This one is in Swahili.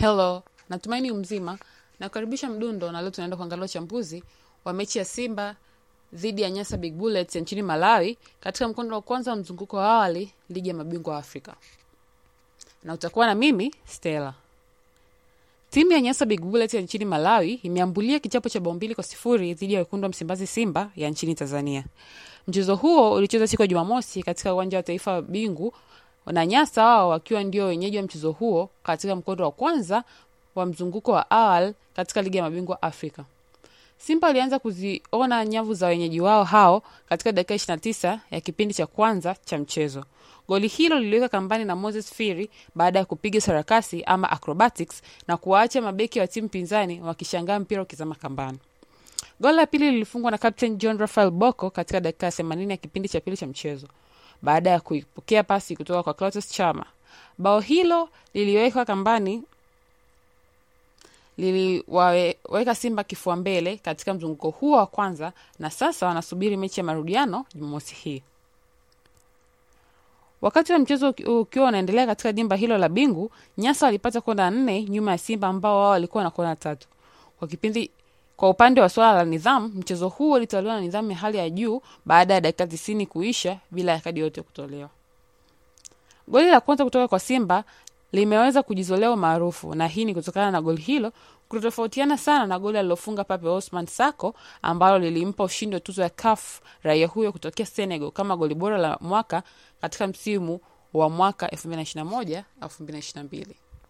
Hello, natumaini mzima. Nakukaribisha Mdundo, na leo tunaenda kuangalia uchambuzi wa mechi ya Simba dhidi ya Nyasa Big Bullets ya nchini Malawi katika mkondo wa kwanza wa mzunguko wa awali ligi ya mabingwa wa Afrika, na utakuwa na mimi Stella. Timu ya Nyasa Big Bullets ya nchini Malawi imeambulia kichapo cha bao mbili kwa sifuri dhidi ya wekundu wa Msimbazi Simba ya nchini Tanzania. Mchezo huo ulichezwa siku ya Jumamosi katika uwanja wa taifa wa Bingu na Nyasa wao wakiwa ndio wenyeji wa mchezo huo katika mkondo wa kwanza wa mzunguko wa awali katika ligi ya mabingwa Afrika. Simba alianza kuziona nyavu za wenyeji wao hao katika dakika 29 ya kipindi cha kwanza cha mchezo. Goli hilo liliweka kambani na Moses Firi baada ya kupiga sarakasi ama acrobatics na kuwaacha mabeki wa timu pinzani wakishangaa mpira ukizama kambani. Goli la pili lilifungwa na Captain John Rafael Boko katika dakika ya 80 ya kipindi cha pili cha mchezo baada ya kuipokea pasi kutoka kwa Clatous Chama. Bao hilo liliwekwa kambani liliwaweka Simba kifua mbele katika mzunguko huo wa kwanza, na sasa wanasubiri mechi ya marudiano Jumamosi hii. Wakati wa mchezo ukiwa unaendelea katika dimba hilo la Bingu, Nyasa walipata kona nne nyuma ya Simba ambao wao walikuwa na kona tatu. Kwa kipindi kwa upande wa swala la nidhamu, mchezo huo ulitawaliwa na nidhamu ya hali ya juu baada ya dakika tisini kuisha bila ya kadi yote kutolewa. Goli la kwanza kutoka kwa Simba limeweza kujizolea umaarufu na hii ni kutokana na goli hilo kutotofautiana sana na goli alilofunga Pape Osman Sako ambalo lilimpa ushindi wa tuzo ya CAF raia huyo kutokea Senegal kama goli bora la mwaka katika msimu wa mwaka 2021 2022.